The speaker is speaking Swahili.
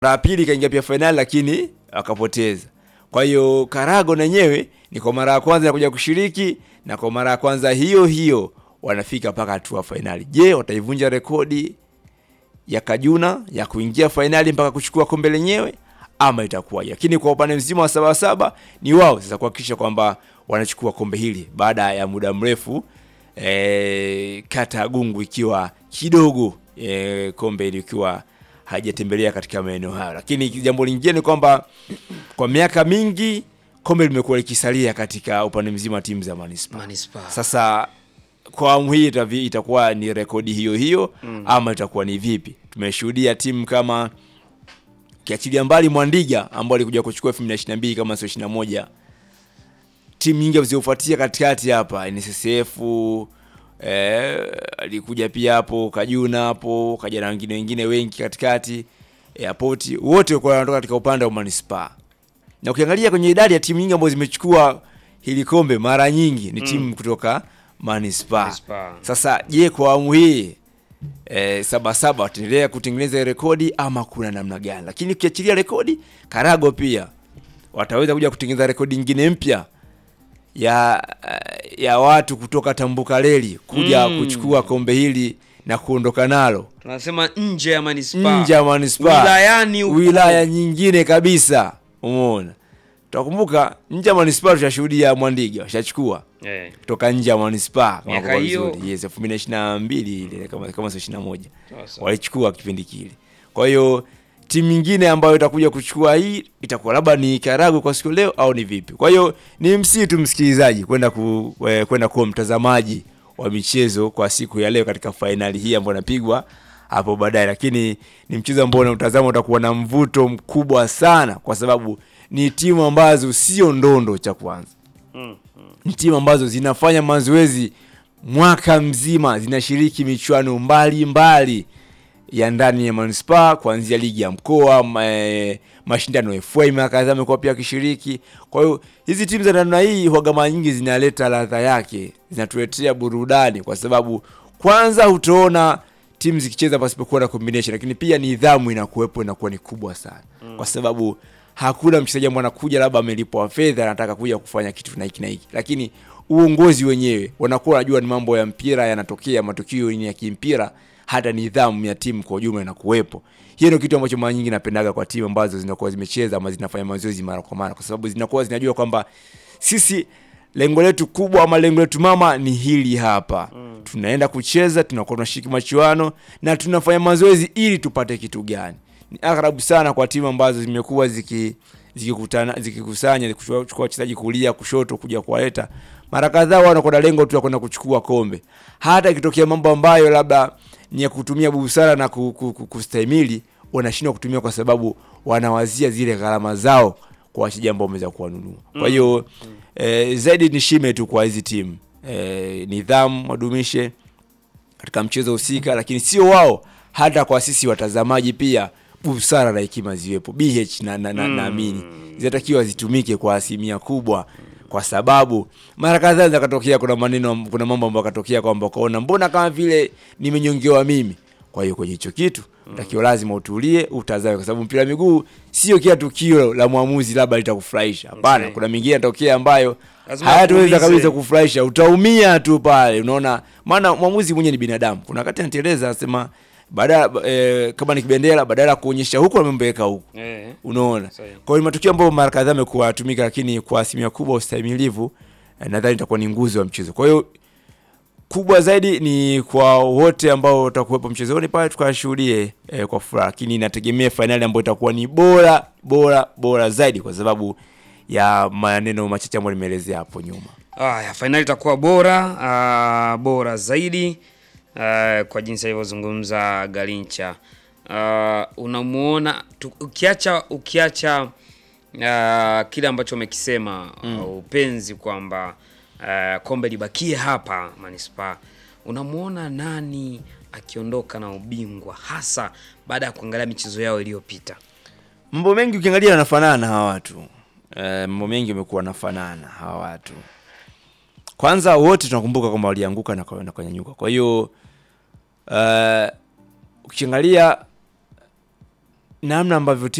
mara ya pili kaingia pia fainali lakini akapoteza. Kwa hiyo Karago na yenyewe ni kwa mara ya kwanza kuja kushiriki na kwa mara ya kwanza hiyo hiyo wanafika mpaka hatua fainali. Je, wataivunja rekodi ya Kajuna ya kuingia fainali mpaka kuchukua kombe lenyewe ama itakuwaje? Lakini kwa upande mzima wa Sabasaba ni wao sasa kuhakikisha kwamba wanachukua kombe hili baada ya muda mrefu e, kata ya Gungu ikiwa kidogo e, kombe hili ikiwa hajatembelea katika maeneo hayo. Lakini jambo lingine ni kwamba kwa miaka mingi kombe limekuwa likisalia katika upande mzima wa timu za manispaa. Manispaa. Sasa kwa awamu hii itavi- itakuwa ni rekodi hiyo hiyo ama itakuwa ni vipi? Tumeshuhudia timu kama kiachilia mbali Mwandiga ambao alikuja kuchukua 2022 kama sio 21 timu nyingi zilizofuatia katikati hapa NSSF eh, alikuja pia hapo Kajuna hapo kaja na wengine wengine wengi katikati Airport wote walikuwa wanatoka katika upande wa manispaa na ukiangalia kwenye idadi ya timu nyingi ambazo zimechukua hili kombe mara nyingi ni timu kutoka manispaa. Manispaa. Sasa je, kwa awamu hii e, Sabasaba wataendelea kutengeneza rekodi ama kuna namna gani? Lakini ukiachilia rekodi, Karago pia wataweza kuja kutengeneza rekodi nyingine mpya ya ya watu kutoka Tambuka Reli kuja Mm. kuchukua kombe hili na kuondoka nalo tunasema nje ya manispaa nje ya manispaa wilayani huko. wilaya nyingine kabisa. Umeona, tutakumbuka nje ya manispaa tutashuhudia Mwandiga washachukua Eh, kutoka nje ya manispaa kama Miaka kwa hiyo. vizuri. Yes, 2022 ile kama kama sio 21 Sasa. walichukua kipindi kile. Kwa hiyo timu nyingine ambayo itakuja kuchukua hii itakuwa labda ni Karagu kwa siku leo au ni vipi? Kwa hiyo ni msii tu msikilizaji kwenda ku, eh, kwenda kuwa mtazamaji wa michezo kwa siku ya leo katika fainali hii ambayo inapigwa hapo baadaye, lakini ni mchezo ambao unautazama utakuwa na mvuto mkubwa sana, kwa sababu ni timu ambazo sio ndondo cha kwanza ni timu ambazo zinafanya mazoezi mwaka mzima, zinashiriki michuano mbalimbali ya ndani ya manispaa kuanzia ligi ya mkoa ma, eh, mashindano ya FA mara kadhaa amekuwa pia akishiriki. Kwa hiyo hizi timu za namna hii huwaga mara nyingi zinaleta ladha yake, zinatuletea burudani, kwa sababu kwanza utaona timu zikicheza pasipokuwa na combination, lakini pia nidhamu inakuwepo, inakuwa ni kubwa sana, kwa sababu hakuna mchezaji ambaye anakuja labda amelipwa fedha anataka kuja kufanya kitu na hiki na hiki, lakini uongozi wenyewe wanakuwa wanajua ni mambo ya mpira yanatokea, matukio ni ya kimpira, hata nidhamu ya timu kwa ujumla inakuwepo. Hiyo ndio kitu ambacho mara nyingi napendaga kwa timu ambazo zinakuwa zimecheza ama zinafanya mazoezi mara kwa mara, kwa sababu zinakuwa zinajua kwamba sisi lengo letu kubwa ama lengo letu mama ni hili hapa tunaenda kucheza, tunakuwa tunashiriki machuano na tunafanya mazoezi ili tupate kitu gani. Ni agharabu sana kwa timu ambazo zimekuwa ziki zikikutana zikikusanya kuchukua wachezaji kulia kushoto kuja kuwaleta mara kadhaa, wao wanakuwa na lengo tu la kwenda kuchukua kombe. Hata ikitokea mambo ambayo labda ni ya kutumia busara na ku- ku- ku- kustahimili, wanashindwa kutumia kwa sababu wanawazia zile gharama zao kwa wachezaji ambao wameweza kuwanunua. Kwa hiyo eh, zaidi ni shime tu kwa hizi timu eh, nidhamu wadumishe katika mchezo husika, lakini sio wao, hata kwa sisi watazamaji pia busara na hekima ziwepo. BH na na, na, naamini zinatakiwa zitumike kwa asilimia kubwa, kwa sababu mara kadhaa zakatokea kuna maneno, kuna mambo ambayo katokea kwamba ukaona mbona kama vile nimenyongewa mimi. Kwa hiyo kwenye hicho kitu takiwa lazima utulie, utazame, kwa sababu mpira wa miguu sio kila tukio la mwamuzi labda litakufurahisha. Hapana, Okay. kuna mingine yanatokea ambayo Lazima hayataweza akuumize. kabisa kufurahisha, utaumia tu pale. Unaona, maana mwamuzi mwenyewe ni binadamu. Kuna wakati anateleza, anasema badala eh, kama ni kibendera, badala ya kuonyesha huku amembeka huku Eh. unaona. Sahihi. Kwa hiyo ni matukio ambayo mara kadhaa amekuwa yatumika, lakini kwa asilimia kubwa ustahimilivu eh, nadhani itakuwa ni nguzo ya mchezo. Kwa hiyo kubwa zaidi ni kwa wote ambao watakuwepo mchezoni pale tukashuhudie eh, kwa furaha, lakini inategemea fainali ambayo itakuwa ni bora bora bora zaidi, kwa sababu ya maneno machache ambayo nimeelezea hapo nyuma. Aya, fainali itakuwa bora ah, bora zaidi ah, kwa jinsi alivyozungumza Garincha. Ah, unamuona tu- ukiacha ukiacha ah, kile ambacho umekisema ah, upenzi kwamba ah, kombe libakie hapa manispaa, unamuona nani akiondoka na ubingwa hasa baada ya kuangalia michezo yao iliyopita? Mambo mengi ukiangalia yanafanana hawa watu eh, mambo mengi yamekuwa yanafanana hawa watu. Kwanza wote tunakumbuka kwamba walianguka na kwa- na kunyanyuka. Kwa hiyo eh, ukiangalia namna ambavyo timu